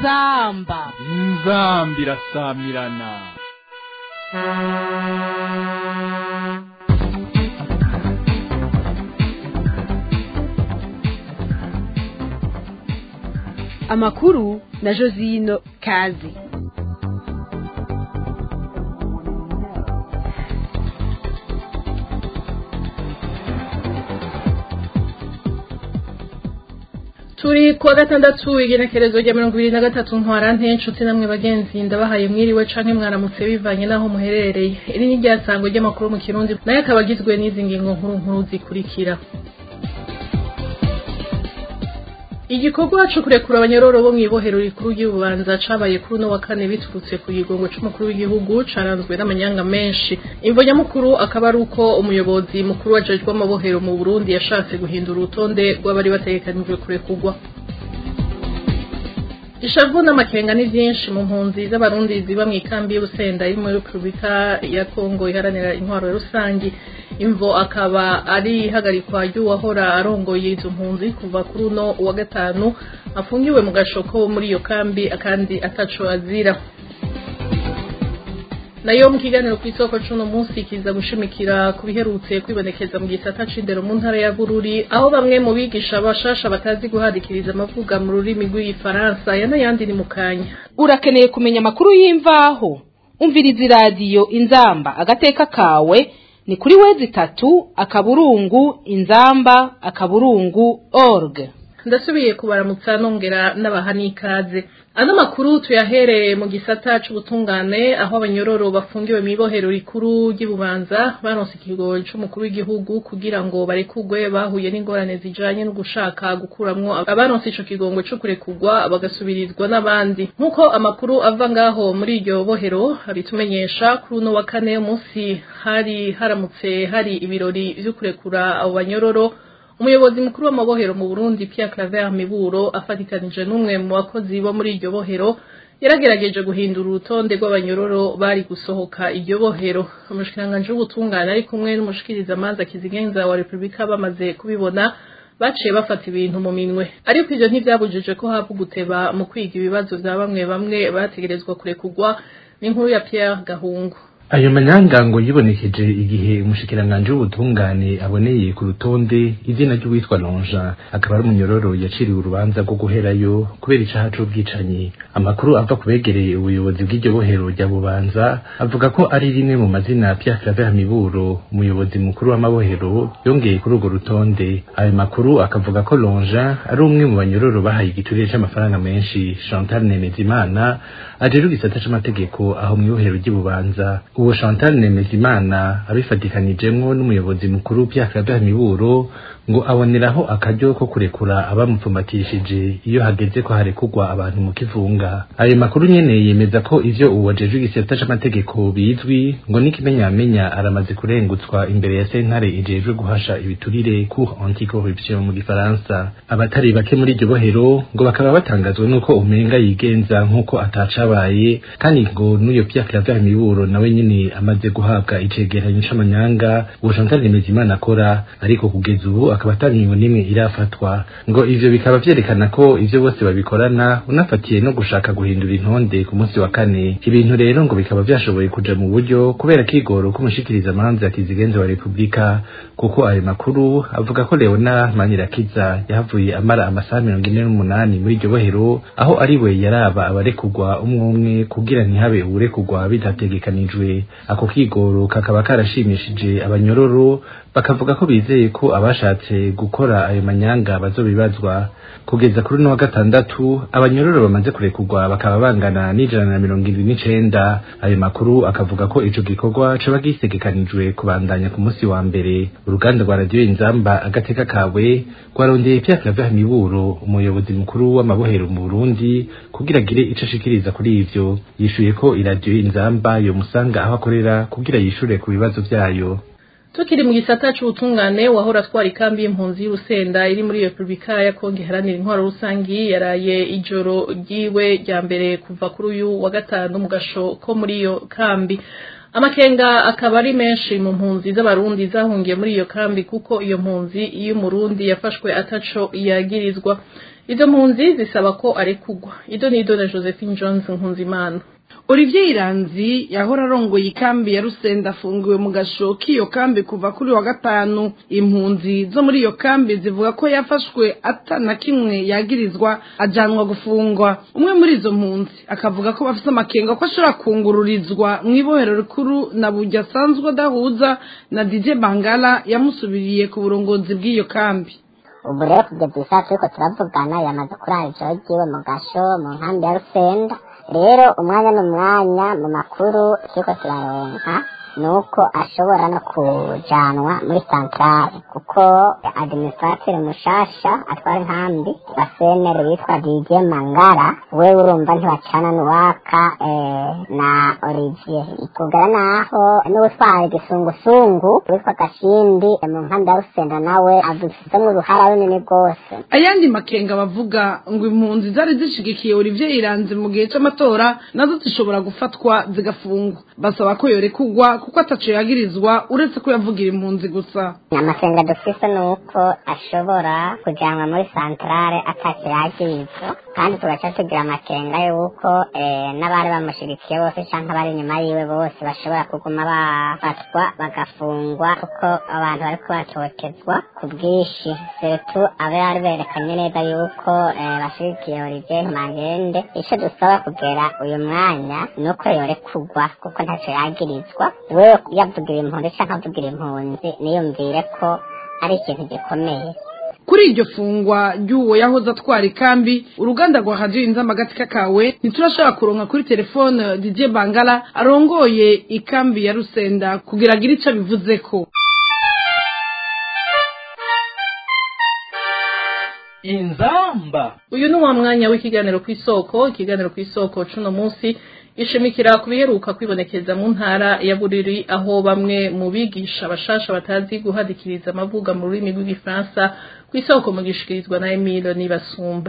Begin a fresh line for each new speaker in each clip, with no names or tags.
inzamba
inzambi irasamirana
amakuru na josino kazi
turi kuwa gatandatu igenekerezo rya mirongo ibiri na gatatu ntwarante inshuti namwe bagenzi ndabahaye mwiriwe canke mwaramutse bivanye n'aho muherereye iri ni ryasango ry'amakuru mu kirundi nayo akaba agizwe n'izi ngingo nkuru nkuru zikurikira igikorwa co kurekura abanyororo bo mw'ibohero rikuru ry'ububanza cabaye kuri uno wa kane biturutse ku gigongo c'umukuru w'igihugu caranzwe n'amanyanga menshi imvo nyamukuru akaba ari uko umuyobozi mukuru wajejwe amabohero mu burundi yashatse guhindura urutonde rw'abari bategekanijwe kurekurwa ishavu n'amakenga ni vyinshi mu mpunzi z'abarundi ziba mw'ikambi y'ubusenda iri muri repubulika ya kongo iharanira intwaro rusangi imvo akaba ari ihagarikwa ry'uwahora arongoye izo mpunzi kuva kuri uno wa gatanu afungiwe mu gashoko muri iyo kambi akandi ataco azira nayo mu kiganiro ku isoko c'uno munsi kiza gushimikira ku biherutse kwibonekeza mu gisata c'indero mu ntara ya bururi aho bamwe mu bigisha bashasha batazi guhadikiriza amavuga mu rurimi rw'igifaransa ya n'ayandi ni mu kanya
urakeneye kumenya amakuru y'imvaho umviriza iradiyo inzamba agateka kawe ni kuri wezi itatu akaburungu inzamba akaburungu org
ndasubiye kubaramutsa nongera n'abaha n'ikaze ano makuru tuyahereye mu gisata c'ubutungane aho abanyororo bafungiwe mw'ibohero rikuru ry'ububanza baronse ikigo c'umukuru w'igihugu kugira ngo barekurwe bahuye n'ingorane zijanye no gushaka gukuramwo abaronse ico kigongo co kurekurwa bagasubirizwa n'abandi nk'uko amakuru ava ngaho muri iryo bohero abitumenyesha kuri uno wa kane munsi hari haramutse hari ibirori vyo kurekura abo banyororo umuyobozi mukuru w'amabohero mu Burundi Pierre Claver Miburo afatikanije n'umwe mu bakozi bo muri iryo bohero yaragerageje guhindura urutonde rw'abanyororo bari gusohoka iryo bohero umushikiranganji w'ubutungane ari kumwe n'umushikiriza amanza kizigenza wa Republika bamaze kubibona baciye bafata ibintu mu minwe ariko ivyo ntivyabujije ko hava guteba mu kwiga ibibazo vya bamwe bamwe bategerezwa kurekurwa n'inkuru ya Pierre Gahungu
ayo manyangango yibonekeje igihe umushikiranganji w'ubutungane aboneye ku rutonde izina ry'uwitwa lonja akaba ari umunyororo yaciriwe urubanza rwo guherayo kubera icaha c'ubwicanyi amakuru ava kubegereye ubuyobozi bw'iryo bohero rya bubanza avuga ko ari rimwe mu mazina Pierre Claver Miburo umuyobozi mukuru w'amabohero yongeye kuri urwo rutonde ayo makuru akavuga ko lonja ari umwe mu banyororo bahaye igiturire c'amafaranga menshi Chantal Nemezimana ajejwe igisata c'amategeko aho mw'ibohero ry'ububanza uwo Chantal Nemezimana abifatikanijemwo n'umuyobozi mukuru Pierre Claver Miburo ngo aboneraho akaryo ko kurekura abamupfumatishije iyo hageze ko harekurwa abantu mu kivunga ayo makuru nyene yemeza ko ivyo uwajejwe igisata c'amategeko bizwi ngo n'ikimenyamenya aramaze kurengutswa imbere ya sentare ijejwe guhasha ibiturire cour anticorruption mu gifaransa abatari bake muri iryo bohero ngo bakaba batangazwa n'uko umenga yigenza nk'uko atacabaye kandi ngo n'uyo Pierre Claver Miburo nawe nyene amaze guhabwa icegeranyo c'amanyanga uwo Chantal Nemezimana akora ariko kugeza ubu akaba ataringo nimwe irafatwa ngo ivyo bikaba vyerekana ko ivyo bose babikorana unafatiye no gushaka guhindura intonde ku munsi wa kane ibintu rero ngo bikaba vyashoboye kuja mu buryo kubera kigoro k'umushikiriza amanza kizigenza wa Republika kuko ayo makuru avuga ko Leona Manirakiza yahavuye amara amasaha mirongo ine n'umunani muri iryo bohero aho ari we yaraba abarekurwa umwe umwe kugira ntihabe uwurekurwa bidategekanijwe ako kigoro kakaba karashimishije abanyororo bakavuga ko bizeye ko abashatse gukora ayo manyanga bazobibazwa kugeza kuri no wa gatandatu abanyororo bamaze kurekurwa bakaba bangana n'ijana na mirongo indwi n'icenda ayo makuru akavuga ko ico gikorwa coba gisegekanijwe kubandanya ku munsi wa mbere uruganda rwa radiyo inzamba agateka kawe rwarondeye Pierre Claver Miburo umuyobozi mukuru w'amabohero mu Burundi kugira agire ico ashikiriza kuri ivyo yishuye ko iradiyo inzamba yo musanga aho akorera kugira yishure ku bibazo vyayo
tukiri mu gisata c'ubutungane wahora atwara ikambi y'impunzi y'urusenda iri muri repubulika ya kongo iharanira intwaro rusangi yaraye ijoro ryiwe rya mbere kuva kuri uyu wa gatanu mu gasho ko muri iyo kambi amakenga akaba ari menshi mu mpunzi z'abarundi zahungiye muri iyo kambi kuko iyo mpunzi iyo umurundi yafashwe ataco yagirizwa izo mpunzi zisaba ko arekugwa ido nido na josephine jones nkunzimana
Olivier Iranzi yahora arongoye ikambi ya Rusenda afungiwe mu gasho k'iyo kambi kuva kuri wa gatanu impunzi zo muri iyo kambi zivuga ko yafashwe atana kimwe yagirizwa ajanwa gufungwa umwe muri izo mpunzi akavuga ko bafite amakenga ko ashobora kungururizwa mu ibohero rikuru na burya asanzwe adahuza na DJ Bangala yamusubiriye ku burongozi bw'iyo kambi
ubu rero kugeza isaha turiko turavugana yamaze kurara ijoro ryiwe mu gasho mu nkambi ya rusenda rero umwanya n'umwanya mu makuru turiko turaronka nuko ashobora no kujanwa muri santrale kuko administrateur mushasha atwara inkambi wa senere witwa DJ Mangara we urumva ntibacana n'uwaka eh, na Olivier kugera naho n'utwara igisungusungu witwa Gashindi eh, mu nkambi ya Rusenda nawe adufisemo uruhara runini rwose
ayandi makenga bavuga ngo impunzi zari zishigikiye Olivier Iranzi mu gihe c'amatora nazo zishobora gufatwa zigafungwa basaba ko yorekugwa kuko ataco yagirizwa uretse ko yavugira impunzi gusa
amasenga dufise ni uko ashobora kujanwa muri santrale atacyo yagirizwa kandi tugaca tugira amakenga yuko eh, n'abari bamushigikiye bose canke abari inyuma yiwe bose bashobora kuguma bafatwa bagafungwa kuko abantu bariko batotezwa ku bwinshi setu abari berekanye neza yuko eh, bashigikiye Olivier Magende ico dusaba kugera uyu mwanya ni uko yorekugwa kuko ntaco yagirizwa wewe yavugira impunzi canke avugira impunzi niyumvire ko ari ikintu gikomeye
kuri iryo fungwa ry'uwo yahoze atwara ikambi uruganda rwa radiyo inzamba agatika kawe ntiturashobora kuronka kuri telefone DJ Bangala arongoye ikambi ya Rusenda kugira agire ico abivuzeko
inzamba
uyu ni wa mwanya w'ikiganiro ku isoko ikiganiro ku isoko cuno munsi ishimikira ku biheruka kwibonekeza mu ntara ya buriri aho bamwe mu bigisha bashasha batazi guhadikiriza amavuga mu rurimi rw'igifaransa ku isoko mu gishikirizwa na Emile Nibasumba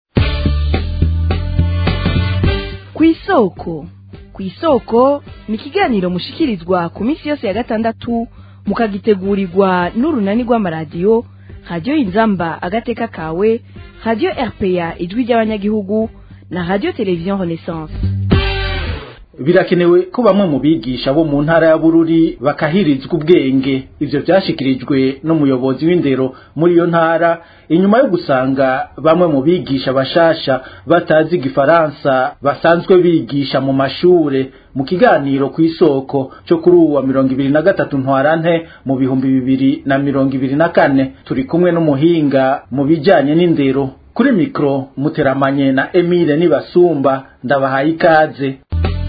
ku isoko ku isoko ni ikiganiro mushikirizwa ku minsi yose ya gatandatu mukagitegurirwa n'urunani rw'amaradiyo radiyo inzamba agateka kawe radiyo rpa ijwi ry'abanyagihugu na radiyo televiziyo renaissance
birakenewe ko bamwe mu bigisha bo mu ntara ya bururi bakahirizwa ubwenge ivyo vyashikirijwe n'umuyobozi w'indero muri iyo ntara inyuma yo gusanga bamwe mu bigisha bashasha batazi igifaransa basanzwe bigisha mu mashure mu kiganiro ku isoko cyo kuri uwa mirongo ibiri na gatatu ntwarante mu bihumbi bibiri na mirongo ibiri na kane turi kumwe n'umuhinga mu bijanye n'indero kuri mikro muteramanye na Emile Nibasumba ndabahaye ikaze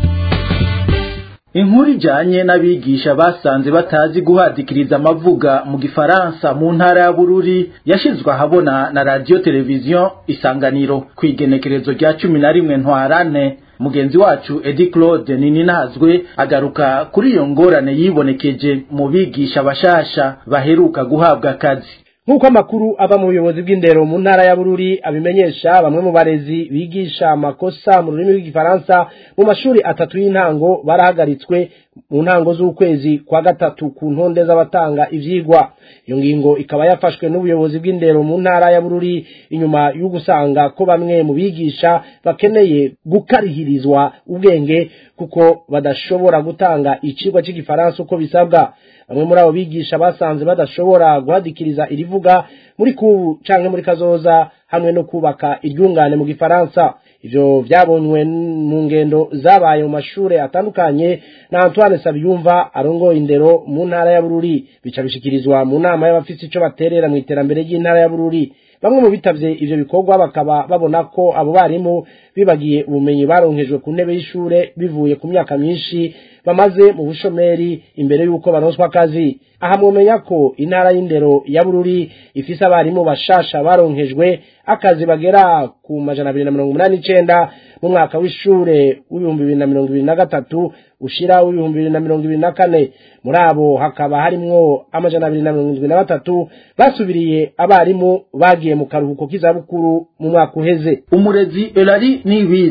inkuru ijanye n'abigisha basanze batazi guhadikiriza amavuga mu gifaransa mu ntara ya bururi yashizwe ahabona na radiyo televiziyo isanganiro ku igenekerezo rya cumi na rimwe ntwarane mugenzi wacu edi claude nininazwe agaruka kuri iyo ngorane yibonekeje mu bigisha bashasha baheruka guhabwa akazi
nk'uko amakuru ava mu buyobozi bw'indero mu ntara ya bururi abimenyesha bamwe mu barezi bigisha amakosa mu rurimi rw'igifaransa mu mashuri atatu y'intango barahagaritswe mu ntango z'ukwezi kwa gatatu ku ntonde z'abatanga ivyigwa iyo ngingo ikaba yafashwe n'ubuyobozi bw'indero mu ntara ya bururi inyuma yo gusanga ko bamwe mu bigisha bakeneye gukarihirizwa ubwenge kuko badashobora gutanga icigwa cy'igifaransa uko bisabwa bamwe muri abo bigisha basanze badashobora guhadikiriza irivuga muri kubu canke muri kazoza hamwe no kubaka iryungane mu gifaransa ivyo vyabonywe mu ngendo zabaye mu mashure atandukanye na Antoine Sabiyumva arongoye indero mu ntara ya Bururi bica bishikirizwa mu nama y'abafise ico baterera mu iterambere ry'intara ya Bururi bamwe mu bitavye ivyo bikorwa bakaba babona ko abo barimu bibagiye ubumenyi baronkejwe ku ntebe y'ishure bivuye ku myaka myinshi bamaze mu bushomeri imbere y'uko baronswa akazi aha mwomenya ko intara y'indero ya bururi ifise abarimu bashasha baronkejwe akazi bagera ku majana abiri na mirongo umunani n'icenda mu mwaka w'ishure w'ibihumbi bibiri na mirongo ibiri na gatatu ushira w'ibihumbi bibiri na mirongo ibiri na kane muri abo hakaba harimwo amajana abiri na mirongo indwi na batatu basubiriye abarimu bagiye mu karuhuko k'izabukuru mu mwaka uheze
umurezi elari nibizi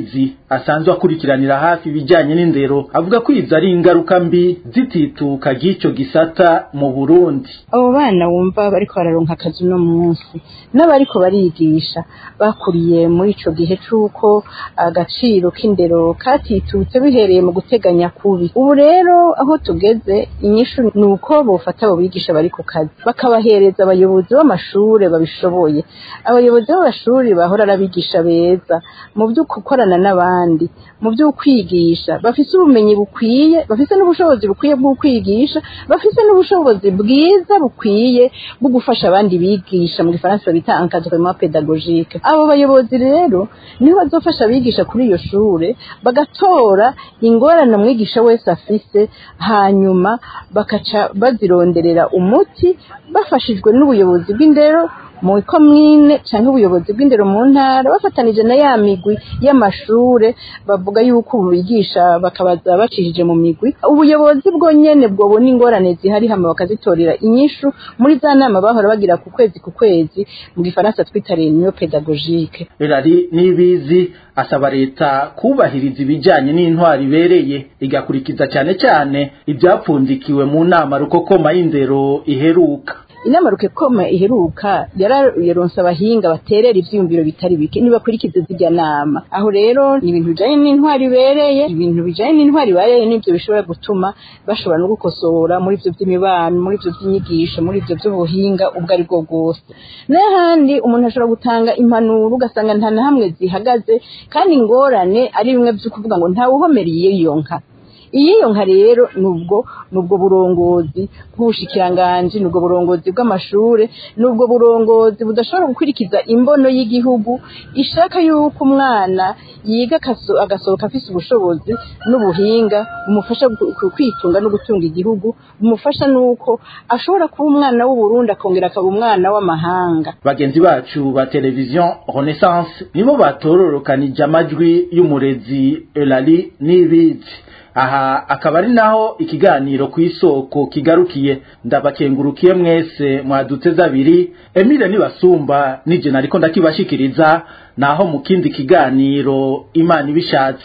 asanzwe akurikiranira hafi ibijyanye n'indero avuga ko izo ari ingaruka mbi zitituka ry'icyo gisata mu burundi
abo bana wumva bariko bararonka akazi uno munsi n'abariko barigisha bakuriye muri ico gihe c'uko agaciro k'indero katitutse bihereye mu guteganya kubi ubu rero aho tugeze inyishu ni uko bofata abo bigisha bari ku kazi bakabahereza abayobozi b'amashure babishoboye abayobozi b'amashuri bahora arabigisha beza mu byo gukorana n'abandi mu byo kwigisha bafise ubumenyi bukwiye bafise n'ubushobozi bukwiye bwo kwigisha bafise n'ubushobozi bwiza bukwiye bwo gufasha abandi bigisha mu gifaransa bita encadrement pédagogique abo bayobozi rero niho bazofasha abigisha kuri iyo shure bagatora ingorane umwigisha wese afise hanyuma bakaca bazironderera umuti bafashijwe n'ubuyobozi bw'indero mu komine cyangwa ubuyobozi bw'indero mu ntara bafatanije na ya migwi y'amashure bavuga yuko ubu bigisha bakabaza bacishije mu migwi ubuyobozi bwo nyene bwobona ingorane zihari hama bakazitorera inyishu muri za nama bahora bagira ku kwezi ku kwezi mu gifaransa twita reunion pédagogique
erari n'ibizi asaba leta kubahiriza ibijyanye n'intwari ibereye igakurikiza cyane cyane ibyapfundikiwe mu nama rukokoma y'indero iheruka
inama rukekoma iheruka yararonse abahinga baterera ivyiyumviro bitari bike nibakurikize zirya nama aho rero ni ibintu bijanye n'intwari ibereye ibintu bijanye n'intwari ibereye nivyo bishobora gutuma bashobora no gukosora muri ivyo vy'imibano muri ivyo vy'inyigisho muri ivyo vy'ubuhinga ubwo ari bwo bwose n'ahandi umuntu ashobora gutanga impanuro ugasanga nta na hamwe zihagaze kandi ingorane ari bimwe vyo kuvuga ngo ntawuhomeriye iyo nka iyo nka rero nubwo nubwo burongozi bw'ubushikiranganji nubwo burongozi bw'amashure nubwo burongozi budashobora gukurikiza imbono y'igihugu ishaka yuko umwana yiga agasohoka afise ubushobozi n'ubuhinga bumufasha kwitunga no gutunga igihugu bumufasha nuko ashobora kuba umwana w'uburundi akongera akaba umwana w'amahanga
bagenzi bacu ba televiziyo renaissance nibo batororokanije amajwi y'umurezi elali n'ibizi aha akaba ari naho ikiganiro ku isoko kigarukiye ndabakengurukiye mwese mwaduteze abiri emile nibasumba nije nariko ndakibashikiriza naho mu kindi kiganiro imana ibishatse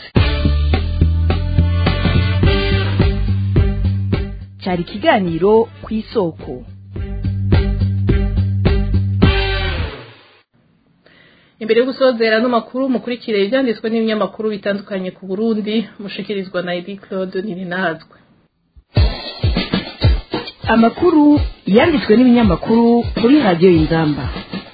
cyari ikiganiro ku isoko
imbere yo gusozera no makuru mukurikire ibyanditswe n'ibinyamakuru bitandukanye ku Burundi mushikirizwa na Edith Claude Nininazwe
amakuru yanditswe n'ibinyamakuru kuri radiyo y'inzamba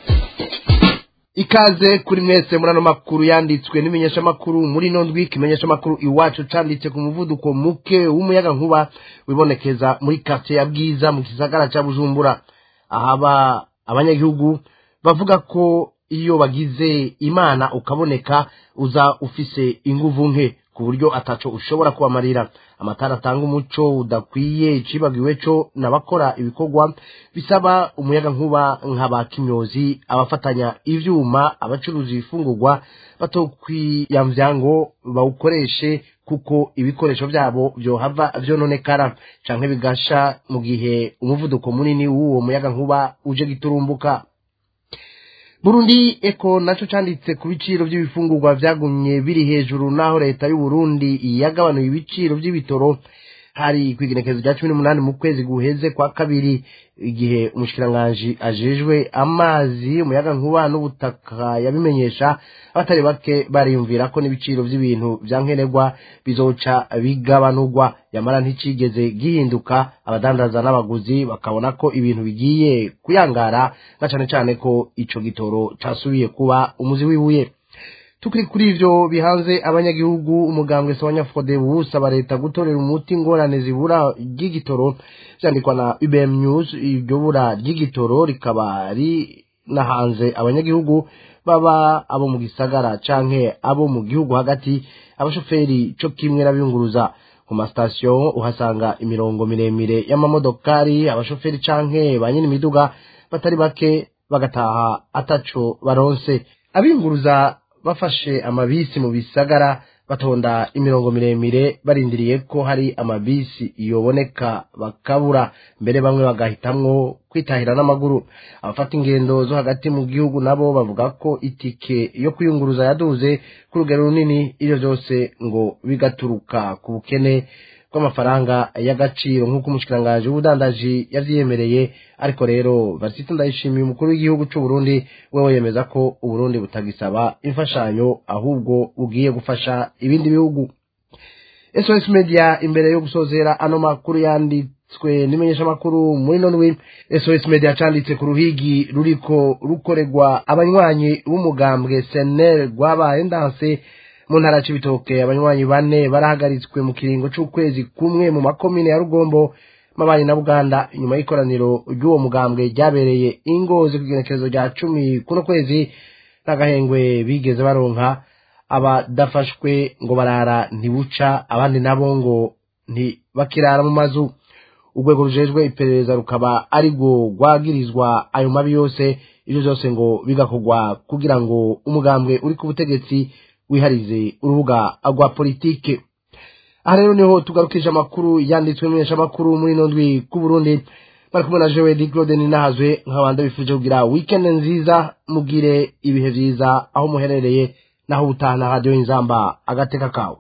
ikaze kuri mwese muri ano makuru yanditswe n'imenyeshamakuru muri ino ndwi ikimenyeshamakuru iwacu canditse ku muvuduko muke w'umuyaga nkuba wibonekeza muri quartier ya bwiza mu gisagara ca bujumbura ahaba abanyagihugu bavuga ko iyo bagize imana ukaboneka uza ufise inguvu nke ku buryo ataco ushobora kubamarira amatara atanga umuco udakwiye icibagiwe co n'abakora ibikorwa bisaba umuyaga nkuba nk'aba kimyozi abafatanya ivyuma abacuruza ibifungurwa batokwiyamvya ngo bawukoreshe kuko ibikoresho vyabo vyohava vyononekara canke bigasha mu gihe umuvuduko munini w'uwo muyaga nkuba uje giturumbuka Burundi eko naco canditse ku biciro by'ibifungurwa vyagumye biri hejuru naho leta y'u Burundi yagabanuye ibiciro by'ibitoro hari kwigenekezo rya cumi n'umunani mu kwezi guheze kwa kabiri igihe umushikiranganji ajejwe amazi umuyaga nkuba n'ubutaka yabimenyesha abatari bake bariyumvira ko n'ibiciro by'ibintu vya nkenerwa bizoca bigabanurwa yamara nticigeze gihinduka abadandaza n'abaguzi bakabona ko ibintu bigiye kuyangara na cane cane ko ico gitoro casubiye kuba umuzi w'ibuye tukiri kuri ivyo bihanze abanyagihugu umugambwe sabanyafode busaba leta gutorera umuti ingorane zibura ry'igitoro vyandikwa na UBM News iryo bura ry'igitoro rikaba rinahanze abanyagihugu baba abo mu gisagara canke abo mu gihugu hagati abashoferi co kimwe n'abiyunguruza ku masitasiyo uhasanga imirongo miremire y'amamodokari abashoferi canke ba nyiri imiduga batari bake bagataha ataco baronse abiyunguruza bafashe amabisi mu bisagara batonda imirongo miremire barindiriye ko hari amabisi yoboneka bakabura mbere bamwe bagahitamwo kwitahira n'amaguru abafata ingendo zo hagati mu gihugu nabo bavuga ko itike yo kwiyunguruza yaduze ku rugero runini ibyo byose ngo bigaturuka ku bukene bw'amafaranga y'agaciro nk'uko umushikiranganji w'ubudandaji yavyiyemereye ariko rero Varsito ndayishimiye umukuru w'igihugu c'u Burundi wewe yemeza ko Uburundi butagisaba imfashanyo ahubwo bugiye gufasha ibindi bihugu SOS Media imbere yo gusozera ano makuru yanditswe n'imenyesha makuru muri nonwe SOS Media canditse ku ruhigi ruriko rukoregwa abanywanyi b'umugambwe SNL rwabaye ndanse mu ntara c'ibitoke abanywanyi bane barahagaritswe mu kiringo c'ukwezi kumwe mu makomine ya Rugombo mabanyi na Buganda nyuma y'ikoraniro ry'uwo mugambwe ryabereye ingozi ku kigenekerezo rya cumi kuno kwezi n'agahengwe bigeze baronka abadafashwe ngo barara ntibuca abandi nabo ngo ntibakirara mu mazu urwego rujejwe iperereza rukaba ari rwo rwagirizwa ayo mabi yose ibyo byose ngo bigakorwa kugira ngo umugambwe uri ku butegetsi wiharize urubuga rwa politike aha rero niho tugarukije amakuru yanditswe menyesha amakuru muri ino ndwi ku Burundi bari kumwe na Joel Claude Ninahazwe nk'abandi bifuje kugira weekend nziza mugire ibihe vyiza aho muherereye naho ubutana radio inzamba agateka kawe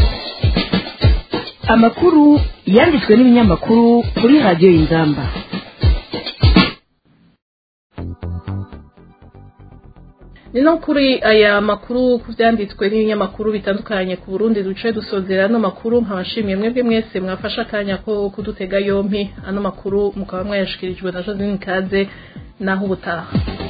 amakuru yanditswe n'ibinyamakuru kuri radiyo y'inzamba
ni no kuri aya makuru ku byanditswe n'ibinyamakuru bitandukanye ku burundi duce dusozera ano makuru nkabashimiye mwebwe mwese mwafashe akanya ko kudutega yompi ano makuru mukaba mwayashikirijwe na josine kaze naho ubutaha